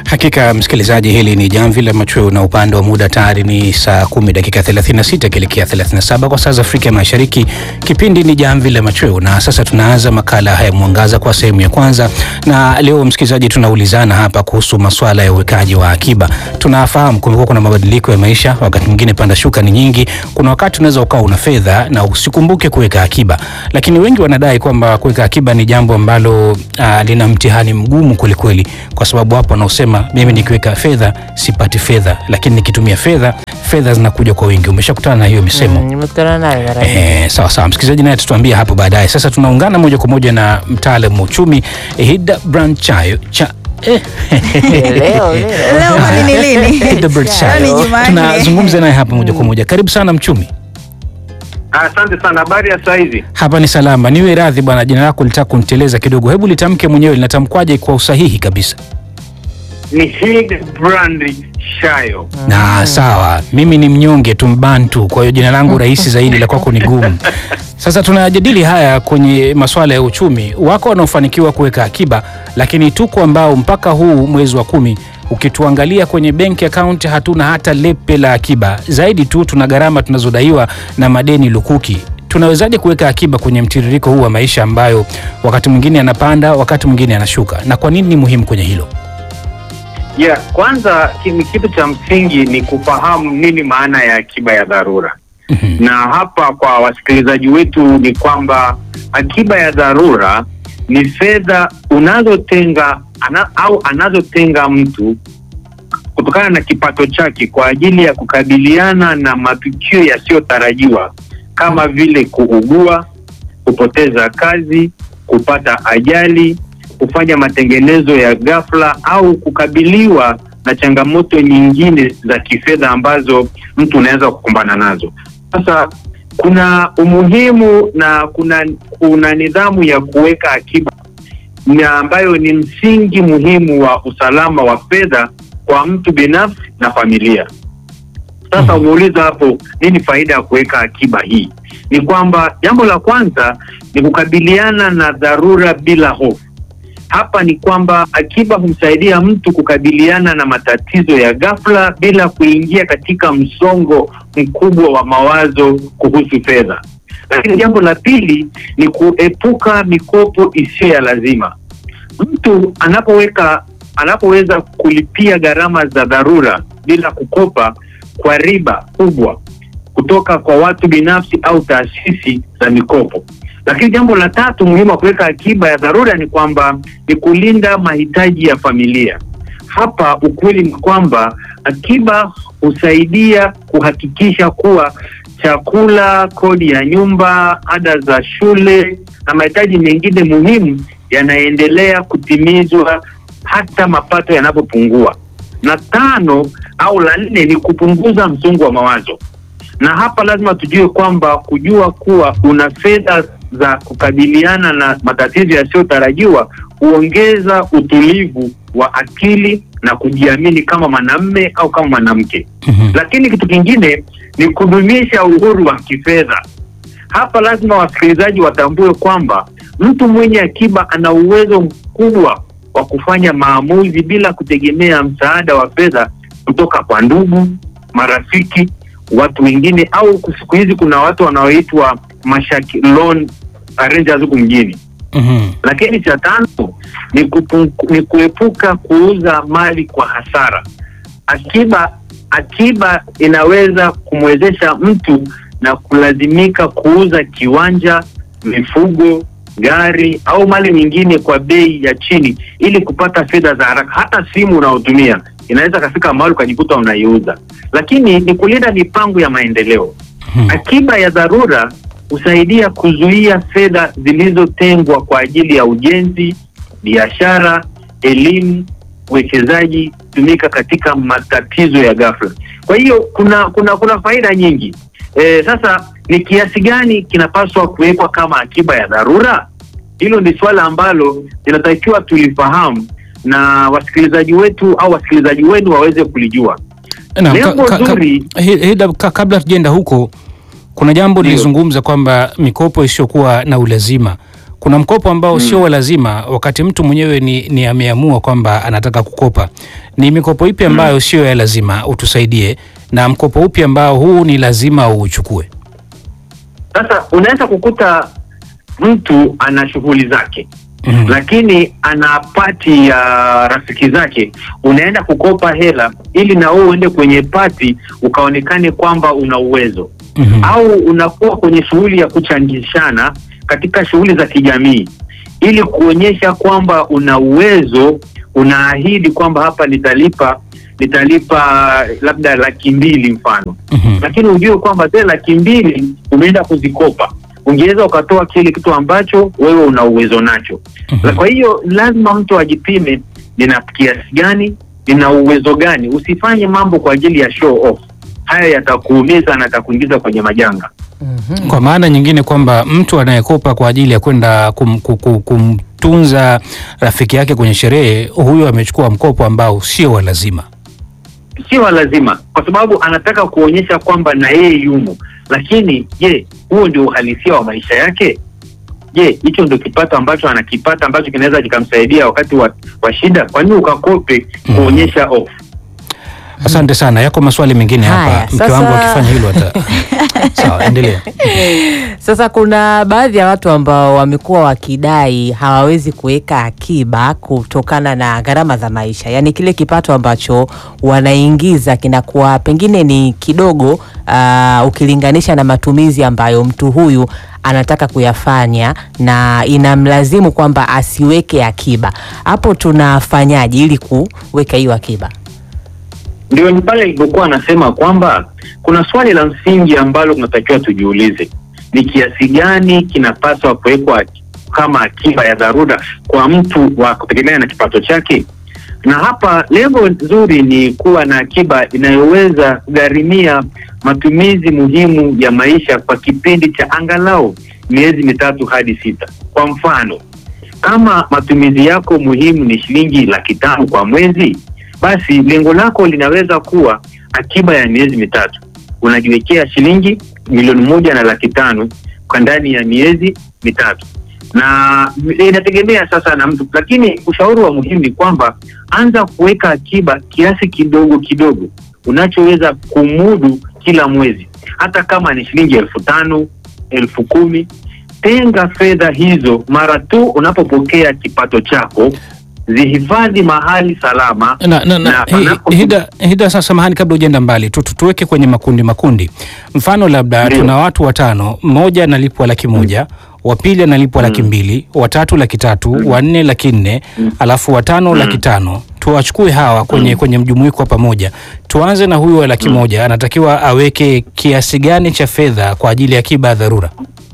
Hakika msikilizaji, hili ni jamvi la machweo na upande wa muda tayari ni saa kumi dakika 36 kielekea 37 kwa saa za Afrika Mashariki. Kipindi ni jamvi la machweo na sasa tunaanza makala haya mwangaza kwa sehemu ya kwanza, na leo msikilizaji, tunaulizana hapa kuhusu masuala ya uwekaji wa akiba. Tunafahamu kumekuwa kuna mabadiliko ya maisha, wakati mwingine panda shuka ni nyingi. Kuna wakati unaweza ukawa una fedha na usikumbuke kuweka akiba, lakini wengi wanadai kwamba kuweka akiba ni jambo ambalo uh, lina mtihani mgumu kwelikweli, kwa sababu hapo wanaosema mimi nikiweka fedha sipati fedha, lakini nikitumia fedha fedha zinakuja kwa wingi. Umeshakutana na hiyo misemo? Mm, nimekutana nayo mara nyingi. Eh, sawa sawa, msikilizaji naye atatuambia hapo baadaye. Sasa tunaungana moja kwa moja na mtaalamu wa uchumi Hida Branchayo cha eh. Leo leo Leo kwani ni lini? Hida Branchayo. Leo ni Jumanne. tunazungumza naye hapa moja kwa moja. Karibu sana mchumi. Asante sana. Habari ya saa hizi? Hapa ni salama. Niwe radhi bwana, jina lako litaka kuniteleza kidogo, hebu litamke mwenyewe, linatamkwaje kwa usahihi kabisa? Ni Hildebrand Shayo. Na sawa, mimi ni mnyonge tu mbantu, kwa hiyo jina langu rahisi zaidi, la kwako ni gumu. Sasa tunajadili haya kwenye masuala ya uchumi. Wako wanaofanikiwa kuweka akiba, lakini tuko ambao mpaka huu mwezi wa kumi ukituangalia kwenye benki account hatuna hata lepe la akiba, zaidi tu tuna gharama tunazodaiwa na madeni lukuki. Tunawezaje kuweka akiba kwenye mtiririko huu wa maisha ambayo wakati mwingine yanapanda, wakati mwingine yanashuka, na kwa nini ni muhimu kwenye hilo? Yeah, kwanza ki- kitu cha msingi ni kufahamu nini maana ya akiba ya dharura. Mhm. Na hapa kwa wasikilizaji wetu ni kwamba akiba ya dharura ni fedha unazotenga ana, au anazotenga mtu kutokana na kipato chake kwa ajili ya kukabiliana na matukio yasiyotarajiwa kama vile kuugua, kupoteza kazi, kupata ajali, kufanya matengenezo ya ghafla au kukabiliwa na changamoto nyingine za kifedha ambazo mtu unaweza kukumbana nazo. Sasa kuna umuhimu na kuna kuna nidhamu ya kuweka akiba na ambayo ni msingi muhimu wa usalama wa fedha kwa mtu binafsi na familia. Sasa umeuliza hapo, nini faida ya kuweka akiba hii? Ni kwamba jambo la kwanza ni kukabiliana na dharura bila hofu. Hapa ni kwamba akiba humsaidia mtu kukabiliana na matatizo ya ghafla bila kuingia katika msongo mkubwa wa mawazo kuhusu fedha. Lakini jambo la pili ni kuepuka mikopo isiyo ya lazima. Mtu anapoweka anapoweza kulipia gharama za dharura bila kukopa kwa riba kubwa kutoka kwa watu binafsi au taasisi za mikopo. Lakini jambo la tatu muhimu wa kuweka akiba ya dharura ni kwamba ni kulinda mahitaji ya familia. Hapa ukweli ni kwamba akiba husaidia kuhakikisha kuwa chakula, kodi ya nyumba, ada za shule na mahitaji mengine muhimu yanaendelea kutimizwa hata mapato yanapopungua. Na tano au la nne ni kupunguza msongo wa mawazo na hapa lazima tujue kwamba kujua kuwa una fedha za kukabiliana na matatizo yasiyotarajiwa huongeza utulivu wa akili na kujiamini kama mwanamme au kama mwanamke. Mhm. Lakini kitu kingine ni kudumisha uhuru wa kifedha. Hapa lazima wasikilizaji watambue kwamba mtu mwenye akiba ana uwezo mkubwa wa kufanya maamuzi bila kutegemea msaada wa fedha kutoka kwa ndugu, marafiki, watu wengine au siku hizi kuna watu wanaoitwa mashaki loan arrangers huku mjini. Mhm. Lakini cha tano ni, kupu, ni kuepuka kuuza mali kwa hasara. Akiba akiba inaweza kumwezesha mtu na kulazimika kuuza kiwanja, mifugo, gari au mali nyingine kwa bei ya chini ili kupata fedha za haraka. Hata simu unaotumia inaweza kafika mahali ukajikuta unaiuza. Lakini ni kulinda mipango ya maendeleo. Mhm. Akiba ya dharura husaidia kuzuia fedha zilizotengwa kwa ajili ya ujenzi, biashara, elimu, uwekezaji tumika katika matatizo ya ghafla. Kwa hiyo kuna kuna kuna faida nyingi. E, sasa ni kiasi gani kinapaswa kuwekwa kama akiba ya dharura? Hilo ni swala ambalo linatakiwa tulifahamu na wasikilizaji wetu au wasikilizaji wenu waweze kulijua. Naam, Lengo ka- ka- ka- zuri- Hi- Hida, ka- kabla hatujaenda huko, kuna jambo Ndio. lilizungumza kwamba mikopo isiyokuwa na ulazima kuna mkopo ambao sio wa lazima, wakati mtu mwenyewe ni, ni ameamua kwamba anataka kukopa. Ni mikopo ipi ambayo sio ya lazima, utusaidie, na mkopo upi ambao huu ni lazima uuchukue? Sasa unaweza kukuta mtu ana shughuli zake Mhm. lakini ana pati ya rafiki zake, unaenda kukopa hela ili na wewe uende kwenye pati ukaonekane kwamba una uwezo Mhm. au unakuwa kwenye shughuli ya kuchangishana katika shughuli za kijamii ili kuonyesha kwamba una uwezo, unaahidi kwamba hapa nitalipa nitalipa labda laki mbili mfano Mhm. lakini ujue kwamba zile laki mbili umeenda kuzikopa, ungeweza ukatoa kile kitu ambacho wewe una uwezo nacho. Mhm. Kwa hiyo lazima mtu ajipime, nina kiasi gani, nina uwezo gani. Usifanye mambo kwa ajili ya show off, haya yatakuumiza na yatakuingiza kwenye majanga. Mhm. Kwa maana nyingine kwamba mtu anayekopa kwa ajili ya kwenda kum, kum, kum, kumtunza rafiki yake kwenye sherehe, huyo amechukua mkopo ambao sio wa lazima. Sio lazima, kwa sababu anataka kuonyesha kwamba na yeye yumo. Lakini je, huo ndio uhalisia wa maisha yake? Je, hicho ndio kipato ambacho anakipata ambacho kinaweza kikamsaidia wakati wa, wa shida? Kwa nini ukakope kuonyesha off? Asante sana. Yako maswali mengine Haya, hapa, mke sasa- wangu akifanya hilo ata sawa, endelea. Sasa kuna baadhi ya watu ambao wamekuwa wakidai hawawezi kuweka akiba kutokana na gharama za maisha, yaani kile kipato ambacho wanaingiza kinakuwa pengine ni kidogo aa, ukilinganisha na matumizi ambayo mtu huyu anataka kuyafanya na inamlazimu kwamba asiweke akiba. Hapo tunafanyaje ili kuweka hiyo akiba? Ndio ni pale ilipokuwa anasema kwamba kuna swali la msingi ambalo tunatakiwa tujiulize, ni kiasi gani kinapaswa kuwekwa kama akiba ya dharura kwa mtu wa kutegemea na kipato chake. Na hapa lengo nzuri ni kuwa na akiba inayoweza kugharimia matumizi muhimu ya maisha kwa kipindi cha angalau miezi mitatu hadi sita. Kwa mfano, kama matumizi yako muhimu ni shilingi laki tano kwa mwezi, basi lengo lako linaweza kuwa akiba ya miezi mitatu. Unajiwekea shilingi milioni moja na laki tano kwa ndani ya miezi mitatu, na inategemea sasa na mtu, lakini ushauri wa muhimu ni kwamba anza kuweka akiba kiasi kidogo kidogo unachoweza kumudu kila mwezi, hata kama ni shilingi elfu tano elfu kumi Tenga fedha hizo mara tu unapopokea kipato chako, zihifadhi mahali salama na, na, na, Na hi- panapo- hida, hida sasa, samahani, kabla hujaenda mbali tu, tu- tuweke kwenye makundi makundi. Mfano labda Ndio. tuna watu watano, mmoja analipwa laki moja wa pili analipwa laki mbili watatu laki tatu wa nne laki nne alafu watano laki tano tuwachukue hawa kwenye, kwenye mjumuiko wa pamoja. Tuanze na huyu wa laki moja, anatakiwa aweke kiasi gani cha fedha kwa ajili ya akiba ya dharura,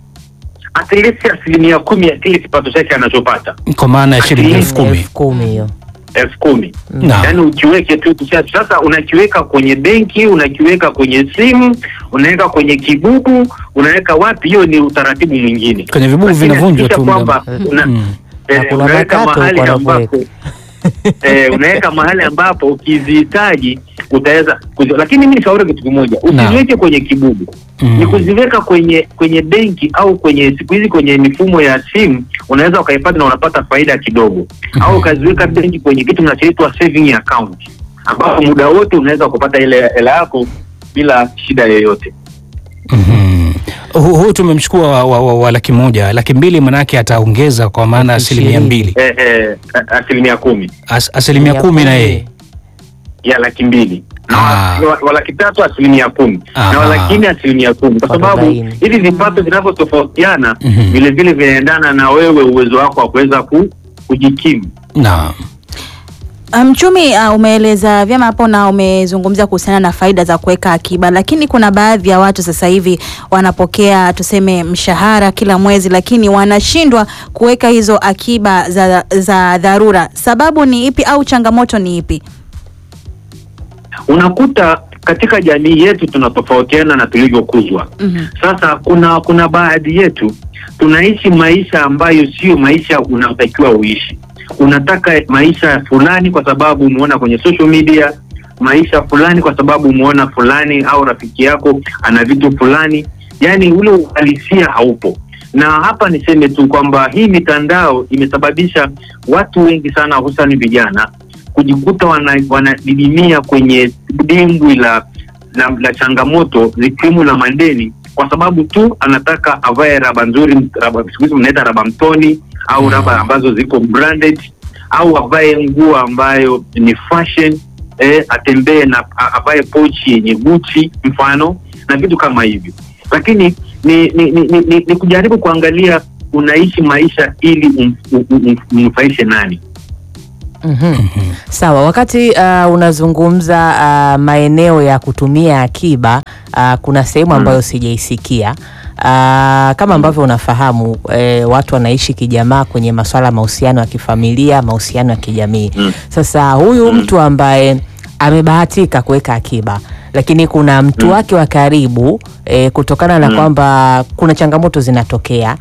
at least asilimia kumi ya kile kipato chake anachopata kwa maana ya shilingi elfu kumi. elfu kumi hiyo. elfu kumi Naam. yaani ukiweke tu kisha sasa unakiweka kwenye benki unakiweka kwenye simu unaweka kwenye kibubu unaweka wapi hiyo ni utaratibu mwingine Kwenye vibubu Lakini vinavunjwa hakikisha tu muda- kwamba una, Mm. eh, Na kuna unaweka makato mahali huko ambapo eh, unaweka mahali ambapo ukizihitaji utaweza kuzi, lakini mimi nishauri kitu kimoja Naam. usiweke kwenye kibubu Mm. ni kuziweka kwenye kwenye benki au kwenye siku hizi kwenye mifumo ya simu unaweza ukaipata na unapata faida kidogo au ukaziweka benki kwenye kitu kinachoitwa saving account ambapo muda wote unaweza kupata ile hela yako bila shida yoyote Mhm. Hu- Huu tumemchukua wa, wa, wa, wa laki moja, laki mbili manake ataongeza kwa maana Laki asilimia ishirini. mbili, eh, eh, a- asilimia kumi As, asilimia kumi na yeye ya laki mbili na Ah. wa- wa- wa laki tatu asilimia kumi Aha. na wa laki nne asilimia kumi kwa sababu Arobaini. hivi vipato vinavyotofautiana Mhm. vile vile vinaendana na wewe uwezo wako wa kuweza ku, kujikimu naam. Mchumi uh, umeeleza vyema hapo na umezungumzia kuhusiana na faida za kuweka akiba, lakini kuna baadhi ya watu sasa hivi wanapokea tuseme mshahara kila mwezi, lakini wanashindwa kuweka hizo akiba za, za dharura. Sababu ni ipi au changamoto ni ipi? unakuta katika jamii yetu tunatofautiana na tulivyokuzwa. Mhm. Sasa kuna kuna baadhi yetu tunaishi maisha ambayo sio maisha unaotakiwa uishi. Unataka maisha fulani kwa sababu umeona kwenye social media, maisha fulani kwa sababu umeona fulani au rafiki yako ana vitu fulani, yaani ule uhalisia haupo. na hapa niseme tu kwamba hii mitandao imesababisha watu wengi sana hususani vijana kujikuta wana- wanadidimia kwenye dimbwi la, la, la changamoto zikiwemo la madeni kwa sababu tu anataka avae raba nzuri raba, siku hizi mnaita raba mtoni au Mm. raba ambazo ziko branded au avae nguo ambayo ni fashion eh, atembee na a- avae pochi yenye Gucci mfano na vitu kama hivyo, lakini ni ni, ni, ni, ni, ni kujaribu kuangalia unaishi maisha ili um- um- um- umnufaishe nani. Mhm. Sawa, wakati uh, unazungumza uh, maeneo ya kutumia akiba uh, kuna sehemu ambayo sijaisikia uh, kama ambavyo unafahamu eh, watu wanaishi kijamaa kwenye masuala ya mahusiano ya kifamilia, mahusiano ya kijamii. Mm. Sasa huyu Mm. mtu ambaye amebahatika kuweka akiba lakini kuna mtu Mm. wake wa karibu eh, kutokana na Mm. kwamba kuna changamoto zinatokea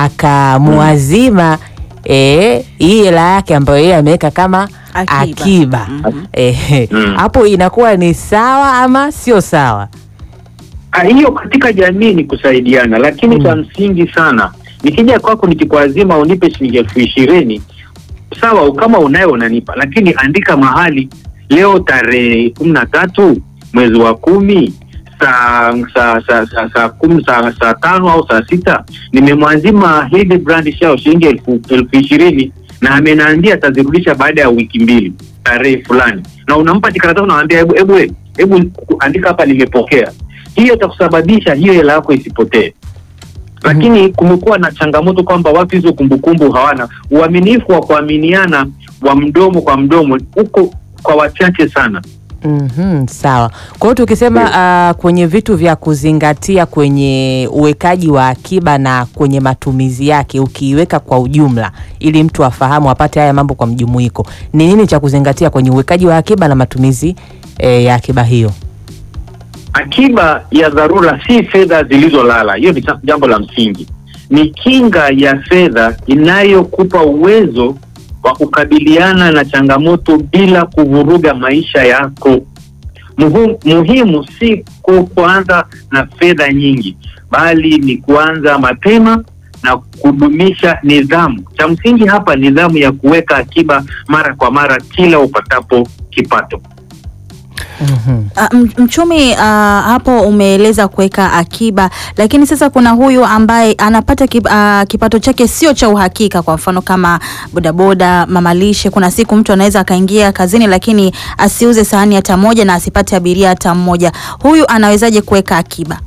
akamuazima eh, hii hela yake ambayo yeye ameweka kama Akiba. akiba, Mhm. Eh, Mm. hapo inakuwa ni sawa ama sio sawa? Ah, hiyo katika jamii ni kusaidiana, lakini Mm. cha msingi sana, nikija kwako nikikuazima unipe shilingi elfu ishirini sawa, kama unayo unanipa, lakini andika mahali leo tarehe kumi na tatu mwezi wa kumi saa saa saa saa saa kumi saa saa tano au saa sita nimemwazima Hilde Brand Shao shilingi elfu elfu ishirini na amenaambia atazirudisha baada ya wiki mbili tarehe fulani, na unampa tikaratasi unamwambia hebu hebu we, hebu andika hapa nimepokea. Hiyo itakusababisha hiyo hela yako isipotee. Lakini kumekuwa na changamoto kwamba watu hizo kumbukumbu hawana uaminifu wa kuaminiana wa mdomo kwa mdomo, huko kwa wachache sana. Mhm, sawa. Kwa hiyo tukisema ah, kwenye vitu vya kuzingatia kwenye uwekaji wa akiba na kwenye matumizi yake, ukiiweka kwa ujumla, ili mtu afahamu apate haya mambo kwa mjumuiko, ni nini cha kuzingatia kwenye uwekaji wa akiba na matumizi eh, ya akiba hiyo? Akiba ya dharura si fedha zilizolala, hiyo ni cha- jambo la msingi. Ni kinga ya fedha inayokupa uwezo wa kukabiliana na changamoto bila kuvuruga maisha yako. Muhu, muhimu si ku- kuanza na fedha nyingi, bali ni kuanza mapema na kudumisha nidhamu. Cha msingi hapa, nidhamu ya kuweka akiba mara kwa mara kila upatapo kipato. Mhm. Ah, m- Mchumi, ah, hapo umeeleza kuweka akiba, lakini sasa kuna huyu ambaye anapata kip, ah, kipato chake sio cha uhakika. Kwa mfano kama bodaboda, mamalishe, kuna siku mtu anaweza akaingia kazini lakini asiuze sahani hata moja na asipate abiria hata mmoja. Huyu anawezaje kuweka akiba?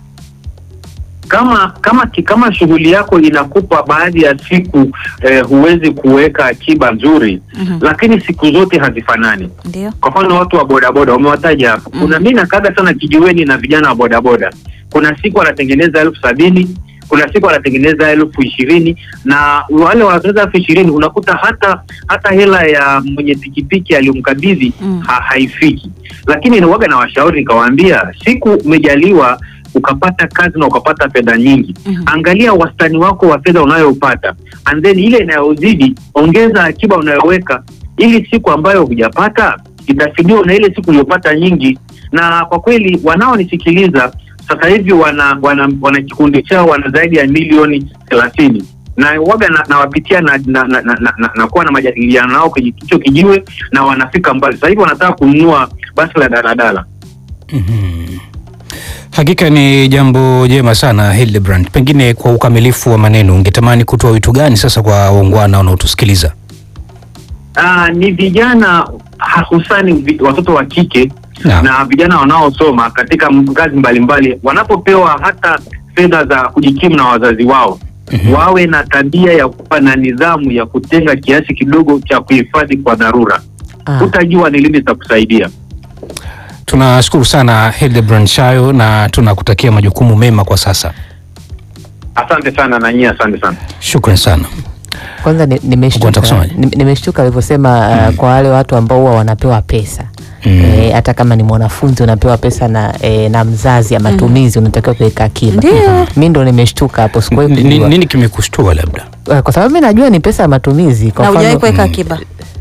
kama kama ki- kama shughuli yako inakupa baadhi ya siku eh, huwezi kuweka akiba nzuri Mhm. lakini siku zote hazifanani. Ndio. Kwa mfano watu wa bodaboda umewataja hapo, kuna mi nakaga sana kijiweni na vijana wa bodaboda. Kuna siku anatengeneza elfu sabini kuna siku anatengeneza elfu ishirini na wale wanatengeneza elfu ishirini unakuta hata hata hela ya mwenye pikipiki aliyomkabidhi Mm. ha, haifiki. Lakini waga na washauri nikawaambia, siku umejaliwa ukapata kazi na ukapata fedha nyingi Mhm. angalia wastani wako wa fedha unayopata and then ile inayozidi ongeza akiba unayoweka ili siku ambayo hujapata itafidiwa na ile siku uliyopata nyingi na kwa kweli wanaonisikiliza sasa hivi wana wana, wana kikundi chao wana zaidi ya milioni thelathini na waga na- nawapitia na, na, na, na, na, na, na kuwa na majadiliano nao kwenye hicho kijiwe na wanafika mbali sasa hivi wanataka kununua basi la daladala Mhm. Hakika ni jambo jema sana Hildebrand. Pengine kwa ukamilifu wa maneno, ungetamani kutoa wito gani sasa kwa waungwana wanaotusikiliza? Ah, ni vijana hususani vi- watoto wa kike Naam. na vijana wanaosoma katika m- kazi mbalimbali wanapopewa hata fedha za kujikimu na wazazi wao Mhm. wawe na tabia ya kuwa na nidhamu ya kutenga kiasi kidogo cha kuhifadhi kwa dharura. Ah. Utajua ni lini zitakusaidia. Tunashukuru sana Hildebrand Shayo na tunakutakia majukumu mema kwa sasa. Asante sana na nyie, asante sana. Shukran sana. Kwanza ni- Unataka nimeshtuka kusemaje? ni- nimeshtuka alivyosema uh, kwa wale watu ambao huwa wanapewa pesa Mm. Eh, hata kama ni mwanafunzi unapewa pesa na, eh, na mzazi ya matumizi unatakiwa kuweka akiba. Ndio. Mi ndo nimeshtuka hapo, sikuwahi Ni- ni- kujua Nini kimekushtua labda? Eh, kwa sababu mi najua ni pesa ya matumizi. Kwa Na hujawahi mfano kuweka mm. akiba?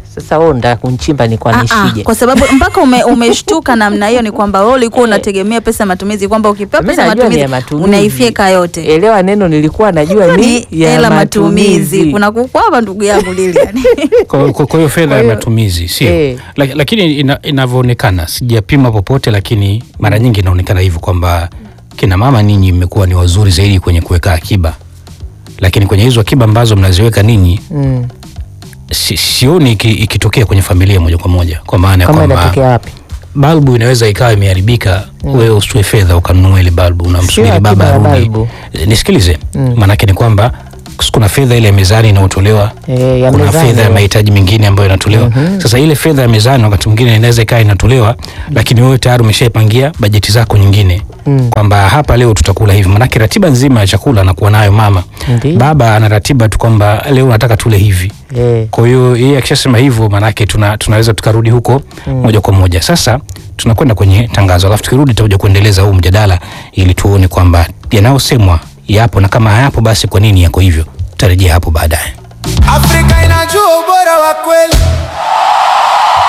Sasa wewe unataka kunchimba ni kwa Ah, ah, nishije? kwa sababu mpaka ume, umeshtuka namna hiyo ni kwamba wewe ulikuwa unategemea pesa ya matumizi kwamba ukipewa Mimi pesa ya najua ni matumizi, ya matumizi. unaifyeka yote Elewa neno nilikuwa najua ni ni ya hela matumizi matumizi. kuna kukwama ndugu yangu Lilian Kwa kwa- kwa hiyo fedha Kwa ya hiyo- matumizi sio, Eh. Lak- lakini ina- inavyoonekana, sijapima popote, lakini mara nyingi inaonekana hivyo kwamba kina mama ninyi mmekuwa ni wazuri zaidi kwenye kuweka akiba, lakini kwenye hizo akiba ambazo mnaziweka ninyi Mm. si, sioni iki- ikitokea kwenye familia moja kwa moja, kwa maana ya Kama kwamba inatokea wapi? balbu inaweza ikawa imeharibika wewe usitoe fedha ukanunua ile balbu unamsubiri Sio baba akiba ya arudi balbu. Eh, nisikilize Mm. maanake ni kwamba kuna fedha ile ya mezani inayotolewa Eh, ya kuna mezani, fedha ya eh. mahitaji mengine ambayo inatolewa sasa ile fedha ya mezani wakati mwingine inaweza ikawa inatolewa lakini wewe tayari umeshaipangia bajeti zako nyingine Mm. kwamba hapa leo tutakula hivi maanake ratiba nzima ya chakula anakuwa nayo mama Ndiyo. baba ana ratiba tu kwamba leo nataka tule hivi Eh. kwa hiyo yeye akishasema hivyo maanake tuna, tunaweza tukarudi huko moja kwa moja. Sasa tunakwenda kwenye tangazo, alafu tukirudi tutakuja kuendeleza huu mjadala ili tuone kwamba yanayosemwa yapo na kama hayapo basi kwa nini yako hivyo. Tutarejea hapo baadaye. Afrika inajua ubora wa kweli.